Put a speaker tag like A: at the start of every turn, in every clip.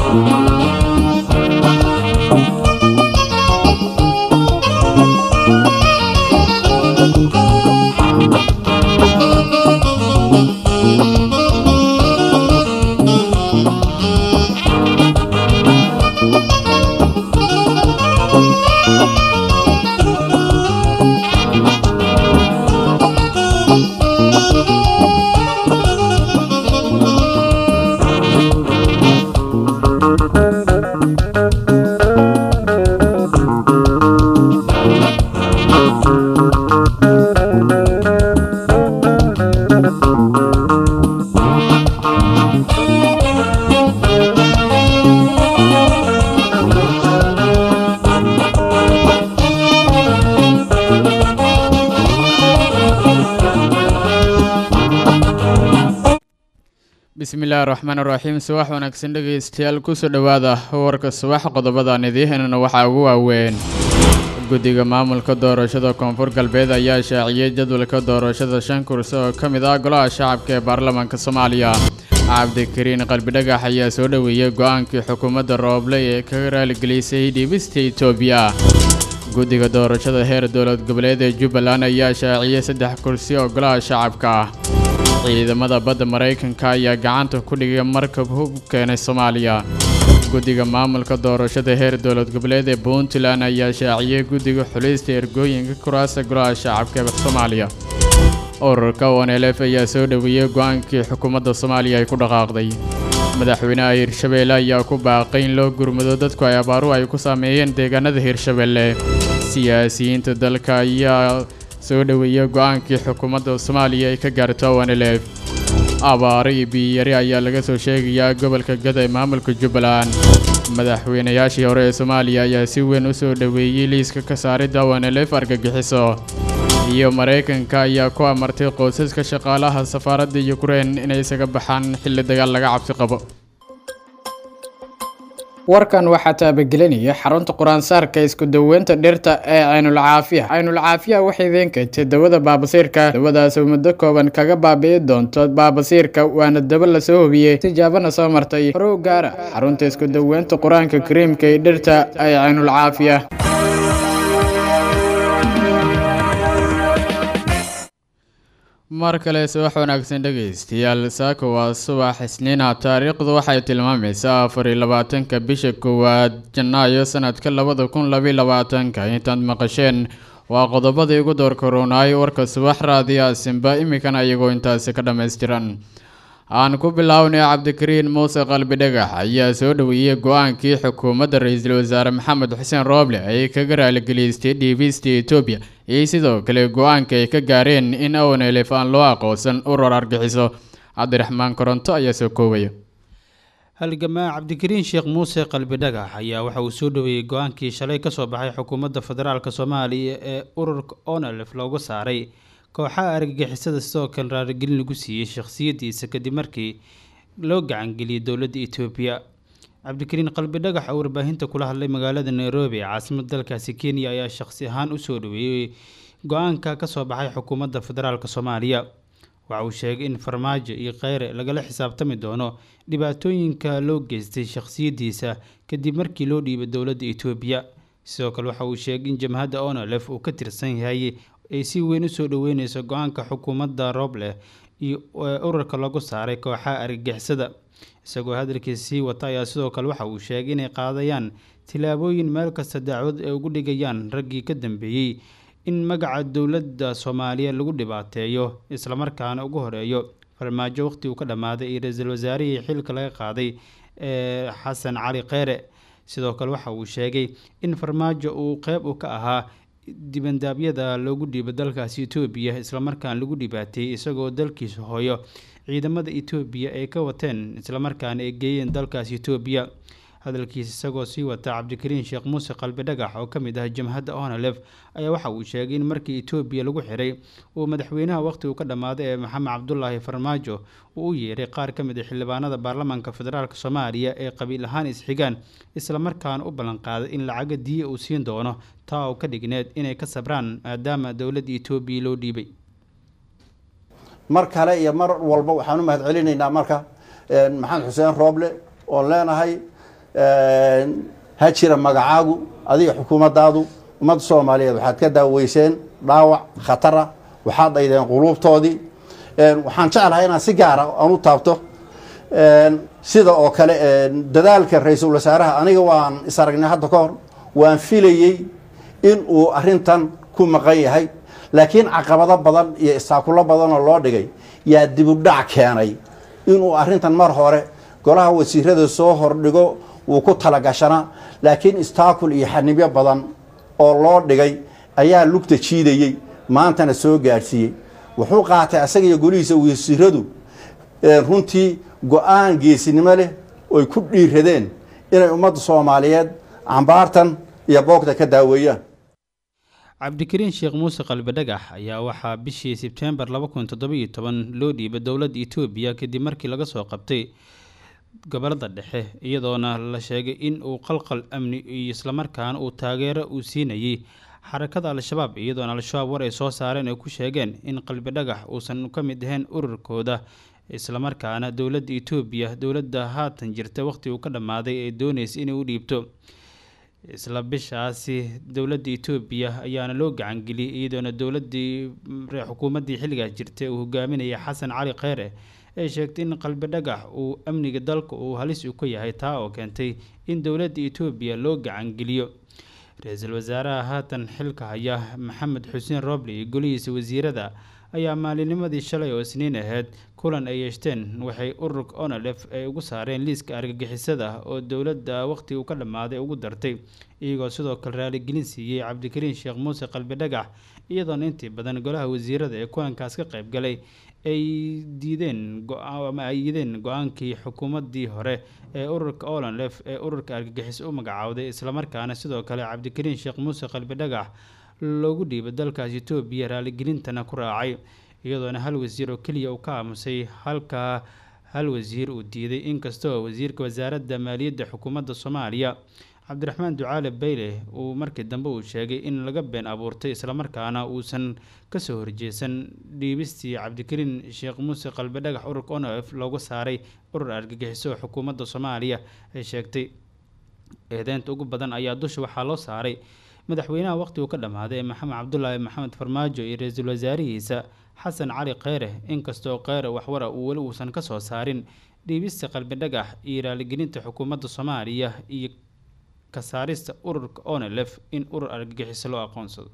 A: bismillahi raxmaan raxiim subax wanaagsan dhegaystayaal kusoo dhowaada warka subax qodobadaan idiihanana waxaa ugu waaweyn guddiga maamulka doorashada koonfur galbeed ayaa shaaciyey jadwalka doorashada shan kursi oo ka mid ah golaha shacabka ee baarlamaanka soomaaliya cabdikariin qalbidhagax ayaa soo dhoweeyey go-aankii xukuumadda rooble ee kaga raaligelisay dhiibista etoobiya guddiga doorashada heer dowlad goboleed ee jubbaland ayaa shaaciyey saddex kursi oo golaha shacabka ah ciidamada badda maraykanka ayaa gacanta ku dhigay markab hub keenay soomaaliya guddiga maamulka doorashada heer dowlad goboleed ee puntland ayaa shaaciyey guddiga xulista ergooyinka kuraasta golaha shacabka ee soomaaliya ururka onelf ayaa soo dhoweeyey go-aankii xukuumadda soomaaliya ay ku dhaqaaqday madaxweynaha hirshabeelle ayaa ku baaqay in loo gurmado dadku ay abaaru ay ku saameeyeen deegaanada hirshabeelle siyaasiyiinta dalka ayaa soo dhoweeyey go-aankii xukuumadda soomaaliya ay ka gaarto onelf abaaro iyo biyiyari ayaa laga soo sheegayaa gobolka gada ee maamulka jubbaland madaxweynayaashii hore ee soomaaliya ayaa si weyn u soo dhoweeyey liiska ka saaridda onelf argagixiso iyo maraykanka ayaa ku amartay qoysaska shaqaalaha safaaradda yukrain inay isaga baxaan xilli dagaal laga cabsi qabo
B: warkan waxaa taabagelinaya xarunta qur-aansaarka isku daweynta dhirta ee caynulcaafiya caynulcaafiya waxay idin keentay dawada baabasiirka dawadaas oo muddo kooban kaga baabi'i doonto baabasiirka waana daba lasoo hubiyey tijaabana soo martay horow gaara xarunta isku daweynta qur-aanka kariimka ee dhirta ee caynulcaafiya
A: mar kale subax wanaagsan dhegaystayaal saaka waa subax isniina taariikhdu waxay tilmaamaysaa afar iyo labaatanka bisha koowaad janaayo sanadka labada kun labiyo labaatanka intaad maqasheen waa qodobadii ugu doorkaroonaay warka subax raadiya simba iminkana iyagoo intaasi ka dhammaystiran aan ku bilownay cabdikariin muuse qalbi dhagax ayaa soo dhoweeyey go-aankii xukuumadda ra-iisul wasaare maxamed xuseen rooble ay kaga raaligelistay dhiibista etoobiya iyo sidoo kale go-aanka ay ka gaareen in onelef aan loo aqoonsan urur argixiso cabdiraxmaan koronto ayaa soo koobaya
C: halgamaa cabdikariin sheekh muuse qalbi dhagax ayaa waxa uu soo dhoweeyey go-aankii shalay kasoo baxay xukuumadda federaalk soomaaliya ee ururka onelef loogu saaray kooxaha argagixisada sidoo kale raarigelin lagu siiyey shakhsiyadiisa kadib markii loo gacangeliyey dowladda etoobiya cabdikariin qalbi dhagax oo warbaahinta kula hadlay magaalada nairobi ee caasimada dalkaasi kenya ayaa shakhsi ahaan usoo dhoweeyey go-aanka kasoo baxay xukuumadda federaalk soomaaliya waxa uu sheegay in farmaajo iyo kheyre lagala xisaabtami doono dhibaatooyinka loo geystay shakhsiyadiisa kadib markii loo dhiibay dowladda etoobiya sidoo kale waxa uu sheegay in jamhadda onolef uu ka tirsan yahay ay si weyn usoo dhoweyneyso go-aanka xukuumadda roobleh iyo ururka lagu saaray kooxaha argagixisada isagoo hadalkiisa sii wata ayaa sidoo kale waxa uu sheegay inay qaadayaan tilaabooyin meel kasta dacwad ay ugu dhigayaan raggii ka dambeeyey in magaca dowladda soomaaliya lagu dhibaateeyo islamarkaana ugu horeeyo farmaajo waqti uu ka dhammaaday iyo ra-iisul wasaarihii xilka laga qaaday ee xasan cali kheyre sidoo kale waxa uu sheegay in farmaajo uu qeyb u ka ahaa dibandaabyada loogu dhiibo dalkaasi etoobiya islamarkaana lagu dhibaateeyey isagoo dalkiisa hooyo ciidamada etoobiya ay ka wateen islamarkaana ay geeyeen dalkaasi etoobiya hadalkiisa isagoo sii wata cabdikariin sheekh muuse qalbi dhagax oo ka mid ah jamhadda onalef ayaa waxa uu sheegay in markii etoobiya lagu xiray uu madaxweynaha waqti uu ka dhammaaday ee maxamed cabdulaahi farmaajo uu u yeeray qaar ka mid a xildhibaanada baarlamaanka federaalk soomaaliya ee qabiil ahaan isxigaan islamarkaana u ballanqaaday in lacaga diya uu siin doono taa oo ka dhigneed inay ka sabraan maadaama dowladda etoobiya loo dhiibay
D: mar kale iyo mar walba waxaan u mahad celinaynaa marka maxamed xuseen rooble oon leenahay ha jira magacaagu adiga xukuumaddaadu ummadda soomaaliyeed waxaad ka daaweyseen dhaawac khatara waxaad dhaydeen quluubtoodii waxaan jeclahay inaan si gaara aan u taabto sida oo kale dadaalka ra-iisul wasaaraha aniga waan is aragnay hadda ka hor waan filayey in uu arintan ku maqan yahay laakiin caqabado badan iyo istaakulo badanoo loo dhigay yaa dibudhac keenay inuu arintan mar hore golaha wasiirada soo hordhigo wuu ku talagashanaa laakiin istaakul iyo xanibyo badan oo loo dhigay ayaa lugta jiidayey maantana soo gaadhsiiyey wuxuu qaatay asaga iyo golihiisa wasiiradu runtii go-aan geesinimo leh oy ku dhiiradeen inay ummadda soomaaliyeed cambaartan iyo boogta ka daaweeyaan
C: cabdikariin sheekh muuse qalbi dhagax ayaa waxaa bishii sebtembar laba kun toddobiyo toban loo dhiibay dowladda etoobiya kadib markii laga soo qabtay gobolada dhexe iyadoona la sheegay in uu qalqal amni iyo islamarkaana uu taageero uu siinayay xarakada al-shabaab iyadoona al-shabaab war ay soo saareen ay ku sheegeen in qalbi dhagax uusan ka mid ahayn ururkooda islamarkaana dowladda etoobiya dowladda haatan jirta waqhti uu ka dhammaaday ee doonaysa inay u dhiibto isla bishaasi dowladda etoobiya ayaana loo gacangeliyey iyadoona dowladii xukuumaddii xilligaas jirtay uu hogaaminayay xasan cali kheyre ee sheegtay in qalbi dhagax uu amniga dalka uu halis u ka yahay taa oo keentay in dowladda etoobiya loo gacangeliyo ra-iisul wasaaraha haatan xilka haya maxamed xuseen roble iyo golihiisa wasiirada ayaa maalinimadii shalay oo isniin ahayd kulan ay yeeshteen waxay ururka onalef ay ugu saareen liiska argagixisada oo dowladda waqhti uu ka dhammaaday ugu dartay iyagoo sidoo kale raaligelin siiyey cabdikariin sheekh muuse qalbi dhagax iyadoona intii badan golaha wasiirada ee kulankaas ka qayb galay ay diideen ama ay yideen go-aankii xukuumaddii hore ee ururka olanlef ee ururka argagixis u magacaawday islamarkaana sidoo kale cabdikariin sheekh muuse qalbi dhagax loogu dhiibay dalkaas etoobiya raaligelintana ku raacay iyadoona hal wasiir oo keliya uu ka aamusay halkaa hal wasiir uu diiday inkastoo wasiirka wasaaradda maaliyadda xukuumadda soomaaliya cabdiraxmaan ducaale bayle uu markii dambe uu sheegay in laga been abuurtay islamarkaana uusan kasoo horjeesan dhiibistii cabdikariin sheekh muuse qalbi dhagax ururka onf loogu saaray urur argagixiso xukuumadda soomaaliya ay sheegtay eedeynta ugu badan ayaa dusha waxaa loo saaray madaxweynaha waqhti uu ka dhammaaday maxamed cabdulaahi maxamed farmaajo iyo ra-iisul wasaarihiisa xasan cali kheyre inkastoo kheyre waxwara uu weli uusan kasoo saarin dhiibista qalbi dhagax iyo raaligelinta xukuumadda soomaaliya iyo ka saarista ururka onelef in urur argagixiso loo aqoonsado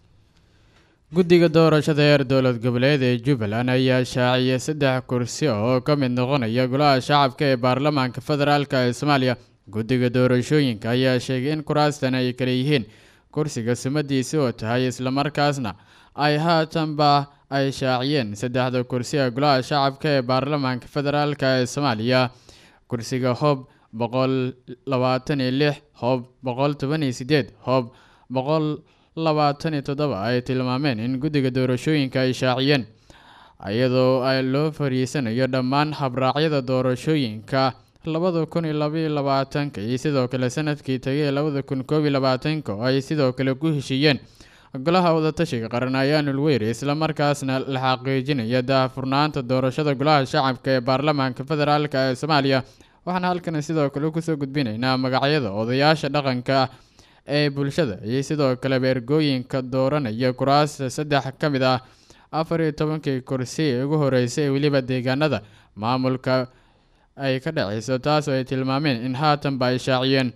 A: guddiga doorashada heer dowlad goboleed ee jubbaland ayaa shaaciyay saddex kursi oo ka mid noqonaya golaha shacabka ee baarlamaanka federaalk ee soomaaliya guddiga doorashooyinka ayaa sheegay in kuraastan ay kale yihiin kursiga sumadiisi oo tahay islamarkaasna ay haatanba ay shaaciyeen saddexda kursi ee golaha shacabka ee baarlamaanka federaalk ee soomaaliya kursiga hoob boqol labaatan iyo lix hoob boqol toban iyo sideed hoob boqol labaatan iyo toddoba ay tilmaameen in guddiga doorashooyinka ay shaaciyeen iyadoo ay loo fariisanayo dhammaan habraacyada doorashooyinka labada kun iyo labaiyo labaatanka iyo sidoo kale sanadkii tagay labada kun koob iyo labaatanka oo ay sidoo kale ku heshiiyeen golaha wadatashiga qaran ayaanul weyre islamarkaasna la xaqiijinaya daahfurnaanta doorashada golaha shacabka ee baarlamaanka federaalk ee soomaaliya waxaana halkan sidoo kale kusoo gudbinaynaa magacyada odayaasha dhaqanka ee bulshada iyo sidoo kaleba ergooyinka dooranaya kuraasta saddex ka mid ah afar iyo tobankii kursi ee ugu horeysay ee weliba deegaanada maamulka ay ka dhaceyso taasoo ay tilmaameen in haatanba ay shaaciyeen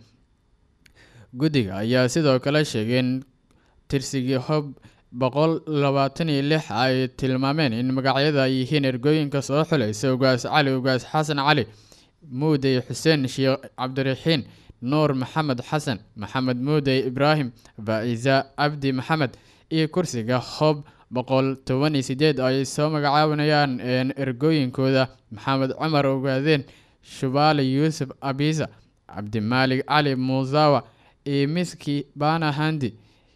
A: guddiga ayaa sidoo kale sheegay in tirsigii hob boqol labaatan iyo lix ay tilmaameen in magacyada ay yihiin ergooyinka soo xulaysa ugaas cali ugaas xasan cali muudey xuseen sheekh cabdiraxiin nuur maxamed xasan maxamed muudey ibraahim faa-isa cabdi maxamed iyo kursiga hob boqol toban iyo sideed ay soo magacaabanayaan ergooyinkooda maxamed cumar ogaadeen shubaale yuusuf abisa cabdimaalig cali muusawa iyo miski bana handi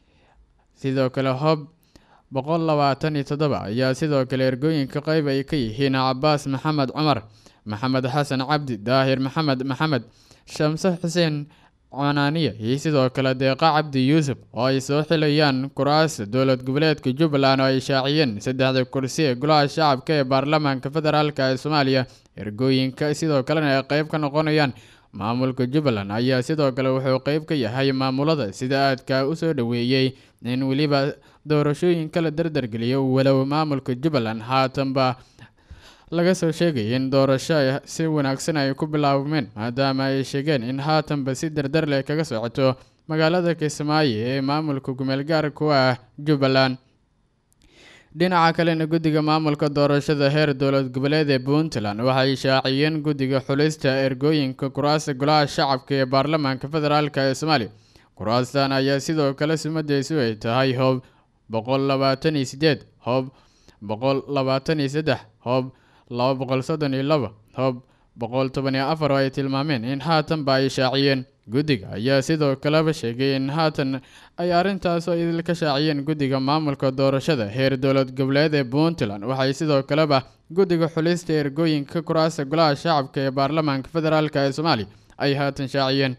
A: sidoo kale hob boqol labaatan iyo toddoba ayaa sidoo kale ergooyinka qeyb ay ka yihiin cabaas maxamed cumar maxamed xasan cabdi daahir maxamed maxamed shamse xuseen conaaniya iyo sidoo kale deeqa cabdi yuusuf oo ay soo xilayaan kuraasta dowlad goboleedka jubbaland oo ay shaaciyeen saddexda kursi ee golaha shacabka ee baarlamaanka federaalk ee soomaaliya ergooyinka sidoo kalena ay qeyb ka noqonayaan maamulka jubbaland ayaa sidoo kale wuxuu qeyb ka yahay maamulada sida aadka u soo dhoweeyey in weliba doorashooyin kala dardargeliyo walow maamulka jubbaland haatanba laga soo sheegay in doorasho si wanaagsan ay ku bilaabmeen maadaama ay sheegeen in haatanba si dardar leh kaga socoto magaalada kismaayo ee maamulka kumeel gaar ku ah jubbaland dhinaca kalena guddiga maamulka doorashada heer dowlad goboleed ee puntland waxay shaaciyeen guddiga xulista ergooyinka kuraasta golaha shacabka ee baarlamaanka federaalk ee soomaaliya kuraastan ayaa sidoo kale sumadeysu ay tahay hoob boqol labaatan iyo sideed hoob boqol labaatan iyo saddex hoob laba boqol soddon iyo laba hoob boqol toban iyo afar oo ay tilmaameen in haatanba ay shaaciyeen guddiga ayaa sidoo kaleba sheegay in haatan ay arrintaas oo idil ka shaaciyeen guddiga maamulka doorashada heer dowlad goboleed ee puntland waxay sidoo kaleba guddiga xulista ergooyinka kuraasta golaha shacabka ee baarlamaanka federaalk ee soomaaliya ay haatan shaaciyeen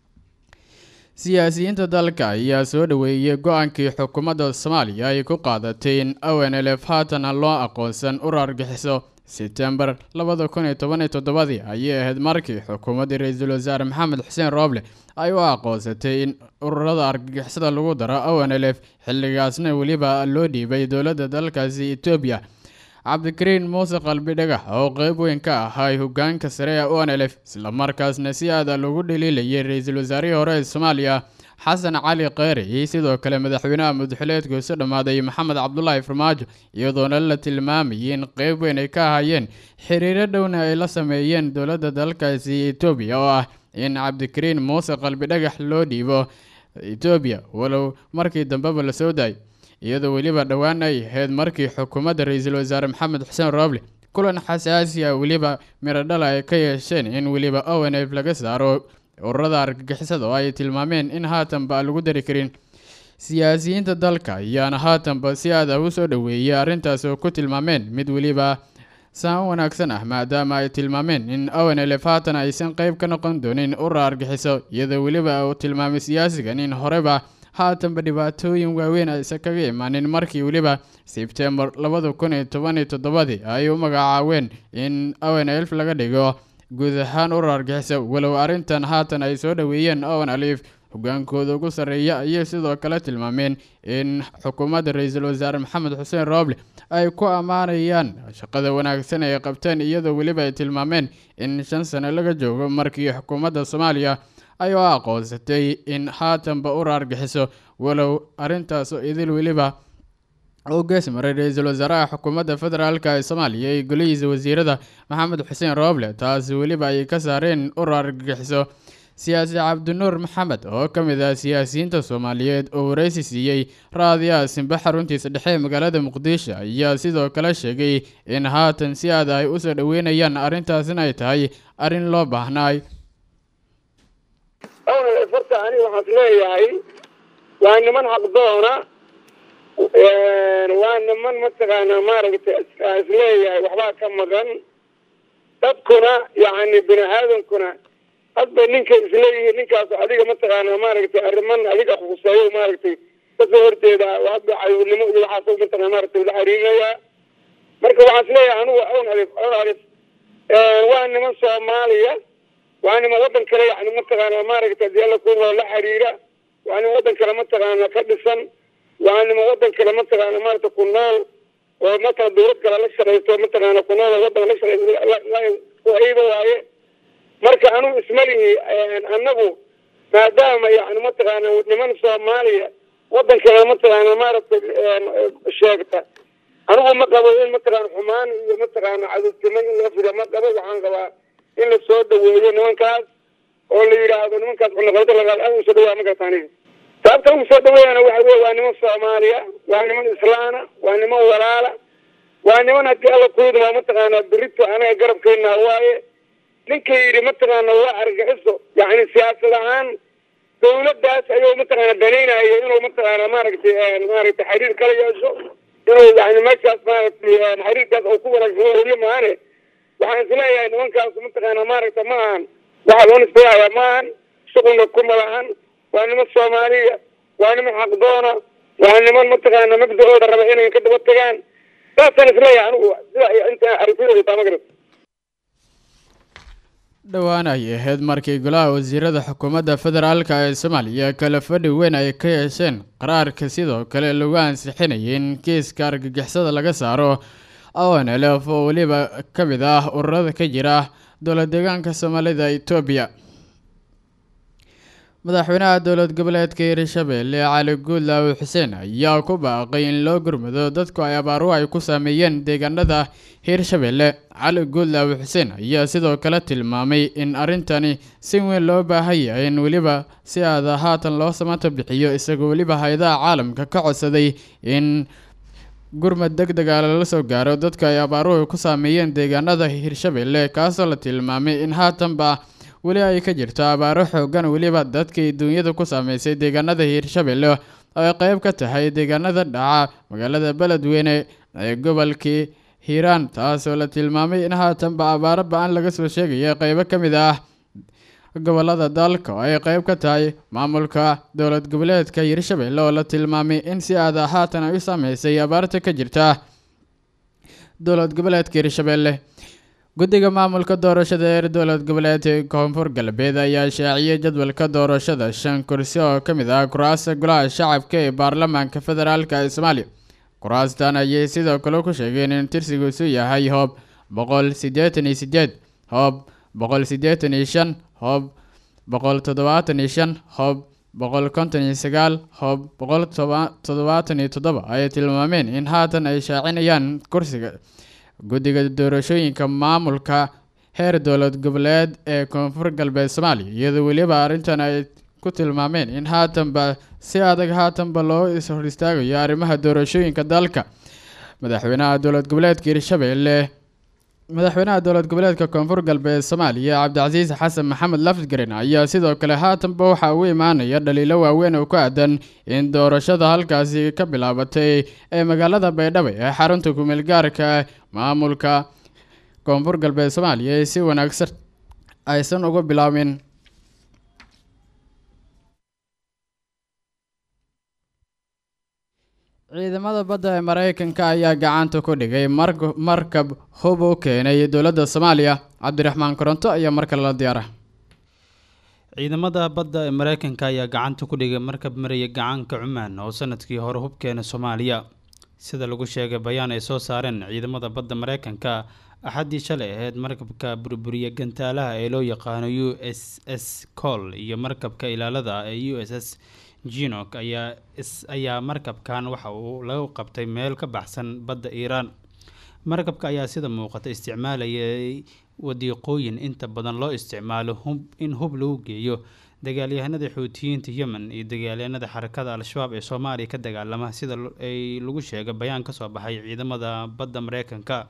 A: siyaasiyiinta dalka ayaa soo dhoweeyey go-aankii xukuumadda soomaaliya ay ku qaadatay in ownlf haatan loo aqoonsan urar argixiso sebtembar labada kun iyo toban iyo toddobadii ayay ahayd markii xukuumaddii ra-iisul wasaare maxamed xuseen rooble ay u aqoonsatay in ururada argagixisada lagu daro ownlf xilligaasna weliba loo dhiibay dowladda dalkaasi etoobiya cabdikariin muuse qalbi dhagax oo qeyb weyn ka ahaa hogaanka sare ee onlf islamarkaasna si aada lagu dhaliilayay ra-iisul wasaarihii hore ee soomaaliya xasan cali kheyre iyo sidoo kale madaxweynaha mudxuleedkiisu dhammaaday maxamed cabdulaahi farmaajo iyadoona la tilmaamayay in qeyb weyn ay ka ahaayeen xiriiro dhowna ay la sameeyeen dowladda dalkaasi etoobiya oo ah in cabdikariin muuse qalbi dhagax loo dhiibo etoobiya walow markii dambeba la soo daayay iyadoo weliba dhowaan ay ahayd markii xukuumadda ra-iisul wasaare maxamed xuseen rooble kulan xasaasi ah weliba miradhala ay ka yeesheen in weliba ownf laga saaro ururada argagixisada oo ay tilmaameen in haatanba lagu dari karin siyaasiyiinta dalka ayaana haatanba si aada u soo dhoweeyay arrintaas oo ku tilmaameen mid weliba saan wanaagsan ah maadaama ay tilmaameen in ownlf haatan aysan qeyb ka noqon doonin urur argixiso iyadoo weliba uu tilmaamay siyaasigan in horeba haatanba dhibaatooyin waaweyn aysan kaga imaanin markii weliba sebtembar labada kun iyo toban iyo toddobadii ay u magacaaween in ownlf laga dhigo guud ahaan urur argixiso walow arrintan haatan ay soo dhoweeyeen owen alif hogaankooda ugu sarreeya ayay sidoo kale tilmaameen in xukuumadda ra-iisul wasaare maxamed xuseen rooble ay ku ammaanayaan shaqada wanaagsan ay qabteen iyadoo weliba ay tilmaameen in shan sano laga joogo markii xukuumadda soomaaliya ay u aqoonsatay in haatanba urur argixiso walow arrintaasoo idil weliba oo gees maray ra-iisul wasaaraha xukuumadda federaalk ee soomaaliya iyo golihiisa wasiirada maxamed xuseen rooble taasi weliba ay ka saareen urur argagixiso siyaasi cabdinuur maxamed oo ka mid ah siyaasiyiinta soomaaliyeed oo wareysi siiyey raadiyaha simbe xaruntiisa dhexe ee magaalada muqdisho ayaa sidoo kale sheegay in haatan si aada ay usoo dhoweynayaan arrintaasina ay tahay arrin loo baahnaay
E: horta aniga waxaad leeyahay waa niman xaqdoona waa niman mataqaanaa maaragtay isleeyahay waxbaa ka maqan dadkuna yacni bini aadankuna hadba ninka isleeyihiin ninkaas adiga mataqaanaa maaragtay arriman adiga khuseeyo maaragtay kasoo horjeeda hadba cayurnimo iyo waxaas mataqana maaragtay la xiriirinayaa marka waxaan isleeyahay anigu awn alif awn alif waa niman soomaaliya waa niman waddan kale yani mataqaanaa maaragtay hadii alla kuwa la xiriira waa niman waddan kale mataqaanaa ka dhisan waa niman waddan kale mataqaana maaragta ku nool oo matala dawlad kale la shaqaysto mataqaana ku nool oo waddan la shaqaysto ayba waaye marka anugu ismalihi annagu maadaama yani mataqaana niman soomaaliya waddan kale mataqaana maaragtay sheegta anigu ma qabo in mataqaana xumaan iyo mataqaana cadowtimo in laga fida ma qabo waxaan qabaa in la soo dhaweeyo nimankaas oo la yidhaahdo nimankaas cunaqabada lagaad usoo dhawaa magarta aniga sababta ugu soo dhaweeyana waxa wey waa niman soomaaliya waa niman islaana waa niman walaala waa niman haddii alla kuyidma mataqaanaa berito anaga garabkeena waaye ninka yidhi mataqaana waa argaxiso yani siyaasad ahaan dawladdaas ayuu mataqaana danaynaya inuu mataqaana maaragtay maaragtay xiriir kala yeesho inuu yani meeshaas maaragtay xiriirkaas oo ku wanaagsan weliyo maane waxaan isleeyahay nimankaas mataqaana maaragta ma ahan waxaa loo nisbeeyayaa ma ahan shuqulna kuma lahan waa niman soomaaliya waa niman xaqdoona waa niman mataqaana mabda-ooda raba inay ka daba tagaan saasaan isleeyahay anigu sida inta aragtidooda taa ma garat
A: dhowaan ay ahayd markii golaha wasiirada xukuumadda federaalk ee soomaaliya kala fadhi weyn ay ka yeesheen qaraarka sidoo kale lagu ansixinayay in kiiska argagixisada laga saaro onlf oo weliba ka mid ah ururada ka jira dowlad deegaanka soomaalida etoobiya madaxweynaha dowlad goboleedka hirshabelle cali guudlaawe xuseen ayaa ku baaqay in loo gurmado dadku ay abaaruhu ay ku saameeyeen deegaanada hirshabelle cali guudlaawe xuseen ayaa sidoo kale tilmaamay in arrintani si weyn loo baahan yahay in weliba si aada haatan loo samato bixiyo isagoo weliba hay-adaha caalamka ka codsaday in gurmad deg dega lala soo gaaro dadka ay abaaruhu ku saameeyeen deegaanada hirshabelle kaasoo la tilmaamay in haatanba weli ay ka jirto abaaro xoogan weliba dadkii duunyada ku saameysay deegaanada hiirshabelle oo ay qeyb ka tahay deegaanada dhaca magaalada beledweyne ee gobolkii hiiraan taasoo la tilmaamay in haatanba abaaro ba-an laga soo sheegaya qeybo ka mid ah gobolada dalka oo ay qeyb ka tahay maamulka dowlad goboleedka hiirshabelle oo la tilmaamay in si aada haatan ay u saameysay abaarta ka jirta dowlad goboleedka hiirshabelle guddiga maamulka doorashada ee dowlad goboleedka koonfur galbeed ayaa shaaciyay jadwalka doorashada shan kursi oo ka mid ah kuraasta golaha shacabka ee baarlamaanka federaalk ee soomaaliya kuraastan ayay sidoo kale ku sheegeen in tirsigiisu yahay hoob boqol siddeetan iyo sideed hoob boqol siddeetan iyo shan hoob boqol toddobaatan iyo shan hoob boqol konton iyo sagaal hoob boqol toddobaatan iyo toddoba ayay tilmaameen in haatan ay shaacinayaan kursiga guddiga doorashooyinka maamulka heer dowlad goboleed ee koonfur galbeed soomaaliya iyadoo weliba arrintan ay ku tilmaameen in haatanba si adag haatanba loo ishor istaagayo arrimaha doorashooyinka dalka madaxweynaha dowlad goboleedka hirshabelle madaxweynaha dowlad goboleedka koonfur galbeed soomaaliya cabdicasiis xasan maxamed lafgaren ayaa sidoo kale haatanba waxaa u imaanaya dhaliilo waaweyn oo ku aadan in doorashada halkaasi ka bilaabatay ee magaalada baydhabo ee xarunta kumeel gaarka maamulka koonfur galbeed soomaaliya ee si wanaagsan aysan uga bilaabin ciidamada badda ee mareykanka ayaa gacanta ku dhigay markab hub u keenay dowladda soomaaliya cabdiraxmaan koronto ayaa mar kale la diyaara
C: ciidamada badda ee mareykanka ayaa gacanta ku dhigay markab maraya gacaanka cumaan oo sanadkii hore hubkeena soomaaliya sida lagu sheegay bayaan ay soo saareen ciidamada badda mareykanka axaddii shalay ahayd markabka burburiya gantaalaha ee loo yaqaano u s s col iyo markabka ilaalada ee u s s jinok ayaa ayaa markabkan waxa uu lagu qabtay meel ka baxsan badda iiraan markabka ayaa sida muuqata isticmaalayay wadiiqooyin inta badan loo isticmaalo hub in hub lagu geeyo dagaalyahanada xuutiyiinta yemen iyo dagaalyahanada xarakada al-shabaab ee soomaaliya ka dagaalama sida ay lagu sheegay bayaan kasoo baxay ciidamada badda mareykanka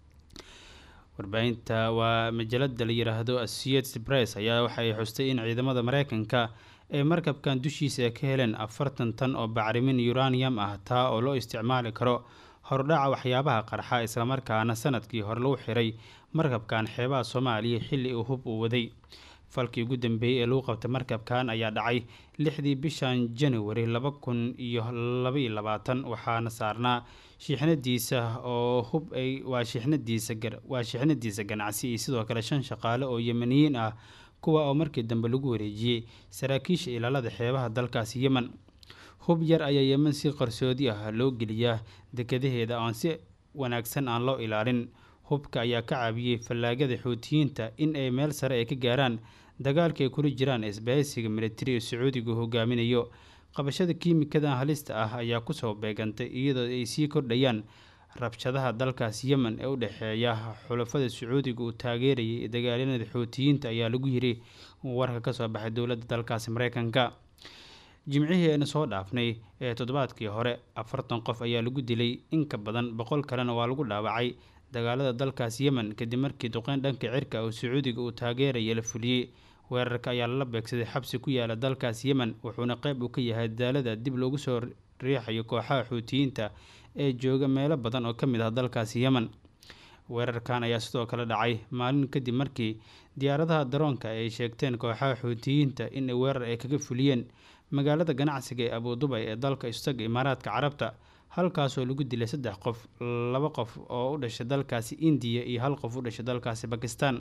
C: warbaahinta waa majalada la yiraahdo associated press ayaa waxay xustay in ciidamada mareykanka ee markabkan dushiisa ay ka heleen afartan tan oo bacrimin uranium ah taa oo loo isticmaali karo hordhaca waxyaabaha qarxa islamarkaana sanadkii hore lagu xiray markabkan xeebaha soomaaliya xilli uu hub uu waday falkii ugu dambeeyey ee lagu qabtay markabkan ayaa dhacay lixdii bishan january laba kun iyo labaiyo labaatan waxaana saarnaa shiixnadiisa oo hub ay waa shiixnadiisa waa shiixnadiisa ganacsi iyo sidoo kale shan shaqaale oo yemeniyiin ah kuwa oo markii dambe lagu wareejiyey saraakiisha ilaalada xeebaha dalkaasi yemen hub yar ayaa yemen si qarsoodi ah loo geliyaa dekadaheeda oon si wanaagsan aan loo ilaalin hubka ayaa ka caabiyey fallaagada xuutiyiinta in ay meel sare ay ka gaaraan dagaalka ay kula jiraan isbahaysiga militari ee sacuudigu hogaaminayo qabashada kiimikadan halista ah ayaa kusoo beegantay iyadoo ay sii kordhayaan rabshadaha dalkaas yemen ee u dhexeeya xulafada sacuudiga uu taageerayay dagaalyanada xuutiyiinta ayaa lagu yiri warka kasoo baxay dowladda dalkaasi mareykanka jimcihii ayna soo dhaafnay ee toddobaadkii hore afartan qof ayaa lagu dilay in ka badan boqol kalena waa lagu dhaawacay dagaalada dalkaas yemen kadib markii duqeyn dhanka cirka oo sacuudiga uu taageeraya la fuliyey weerarka ayaa lala beegsaday xabsi ku yaala dalkaas yemen wuxuuna qeyb uu ka yahay dadaalada dib loogu soo riixayo kooxaha xuutiyiinta ee jooga meelo badan oo ka mid ah dalkaasi yemen weerarkan ayaa sidoo kale dhacay maalin kadib markii diyaaradaha daroonka ay sheegteen kooxaha xuutiyiinta in weerar ay kaga fuliyeen magaalada ganacsiga ee abudubay ee dalka istaga imaaraadka carabta halkaasoo lagu dilay saddex qof laba qof oo u dhashay dalkaasi indiya iyo hal qof u dhashay dalkaasi bakistan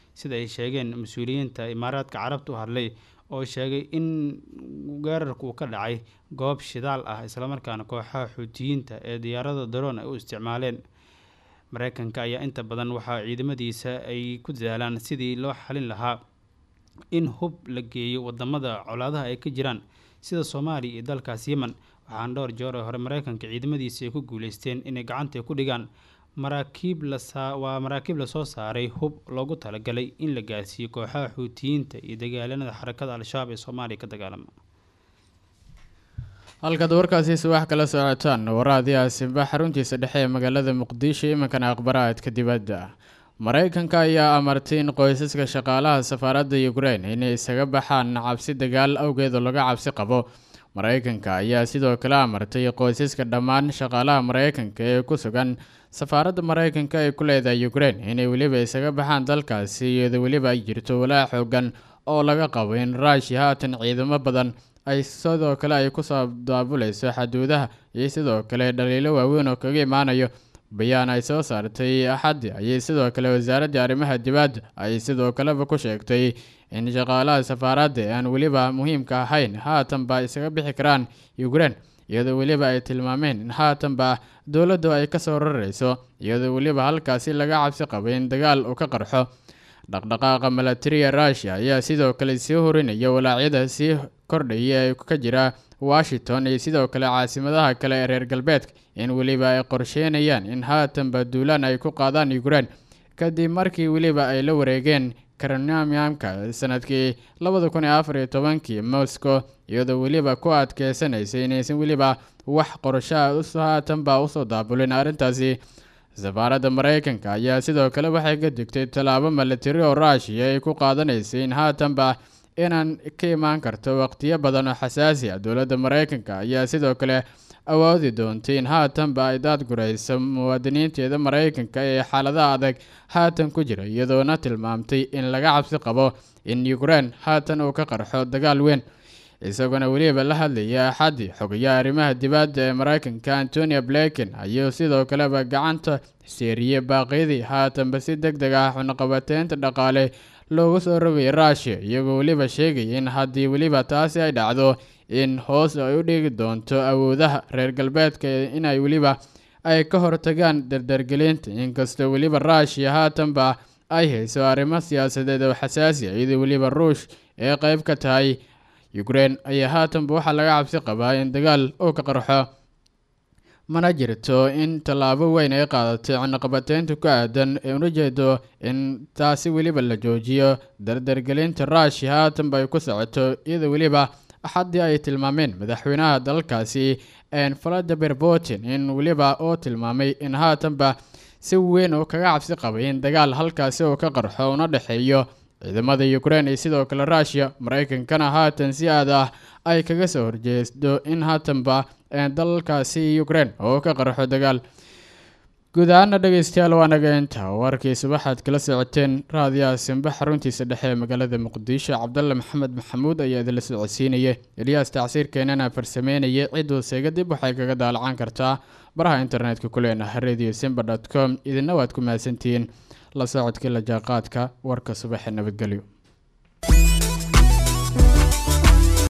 C: sida ay sheegeen mas-uuliyiinta imaaraadka carabta u hadlay oo sheegay in weerarku uu ka dhacay goob shidaal ah islamarkaana kooxaha xuutiyiinta ee diyaarada daroon ay u isticmaaleen mareykanka ayaa inta badan waxaa ciidamadiisa ay ku dadaalaan sidii loo xalin lahaa in hub la geeyo wadamada colaadaha ay ka jiraan sida soomaaliya iyo dalkaas yemen waxaana dhowr jeer oo hore mareykanka ciidamadiisa ay ku guuleysteen inay gacanta ku dhigaan maraakiib lawaa maraakiib lasoo saaray hub loogu talagalay in la gaarsiiyo kooxaha xuutiyiinta iyo dagaalanada xarakada al-shabaab ee soomaaliya ka dagaalama
A: halkaad warkaasi subax kala socotaan waraadii aasimba xaruntiisa dhexe ee magaalada muqdisho iminkana aqbaraadka dibadda mareykanka ayaa amartay in qoysaska shaqaalaha safaaradda ukrein inay isaga baxaan cabsi dagaal awgeed oo laga cabsi qabo mareykanka ayaa sidoo kale amartay qoysaska dhammaan shaqaalaha mareykanka ee ku sugan safaaradda mareykanka ay ku leedahay ukrein inay weliba isaga baxaan dalkaasi iyadoo weliba ay jirto walaa xoogan oo laga qabo in ruushia haatan ciidamo badan ay sidoo kale ay kusoo daabuleyso xaduudaha iyo sidoo kale dhaliilo waaweyn oo kaga imaanayo bayaan ay soo saartay axaddi ayay sidoo kale wasaaradda arrimaha dibadda ay sidoo kaleba ku sheegtay in shaqaalaha safaaradda ee aan weliba muhiimka ahayn haatanba isaga bixi karaan ukrein iyadoo weliba ay tilmaameen in haatanba dowladdu ay kasoo rareyso iyadoo weliba halkaasi laga cabsi qabay in dagaal uu ka qarxo dhaqdhaqaaqa milatariya ruushia ayaa sidoo kale sii horinaya walaacyada sii kordhaya ee ka jira washington iyo sidoo kale caasimadaha kale ee reer galbeedka in weliba ay qorsheynayaan in haatanba duulaan ay ku qaadaan ukrein kadib markii weliba ay la wareegeen karnamiamka sanadkii labada kun iyo afar iyo tobankii moscow iyadoo weliba ku adkeysanaysay inaysan weliba wax qorshaha haatanba usoo daabulin arrintaasi safaaradda mareykanka ayaa sidoo kale waxay ka digtay tallaabo milatari oo ruushia ay ku qaadanaysay in haatanba inaan ka imaan karto waqtiyo badan oo xasaasi ah dowladda mareykanka ayaa sidoo kale awoodi doontay in haatanba ay daadgurayso muwaadiniinteeda mareykanka ee xaaladaha adag haatan ku jira iyadoona tilmaamtay in laga cabsi qabo in ukrein haatan uu ka qarxo dagaal weyn isaguna weliba la hadlaya axaddi xogayaha arrimaha dibadda ee mareykanka antonia blinken ayuu sidoo kaleba gacanta seeriyey baaqyadii haatanba si deg deg ah xunaqabateynta dhaqaale loogu soo rogay ruushia iyagoo weliba sheegaya in haddii weliba taasi ay dhacdo in hoos ay u dhigi doonto awoodaha reer galbeedka inay weliba ay ka hortagaan dardargelinta inkastoo weliba ruushia haatanba ay hayso arrimo siyaasadeed oo xasaasi ah iyadoo weliba ruush ee qeyb ka tahay ukrein ayaa haatanba waxaa laga cabsi qabaa in dagaal uu ka qarxo mana jirto in tallaabo weyn ay qaadatay cunaqabateynta ku aadan ee una jeedo in taasi weliba la joojiyo dardargelinta ruushia haatanba ay ku socoto iyadoo weliba axaddii ay tilmaameen madaxweynaha dalkaasi valadimir putin in weliba oo tilmaamay in haatanba si weyn oo kaga cabsi qabay in dagaal halkaasi uu ka qarxo una dhexeeyo ciidamada ukrein iyo sidoo kale ruushia mareykankana haatan si aad ah ay kaga soo horjeesto in haatanba dalkaasi ukrein oo ka qarxo dagaal guud ahaana dhegeystayaal waa naga inta warkii subaxaad kala socoteen raadiyaha simba xaruntiisa dhexe ee magaalada muqdisho cabdalle maxamed maxamuud ayaa idinla socodsiinaya eliyaas tacsiirkeenana farsameynaya cidduu seega dib waxay kaga daalacan kartaa baraha internetka ku leenaha radio simba dot com idina waad ku mahadsantihiin la socodkii la jaaqaadka warka subaxee nabadgelyo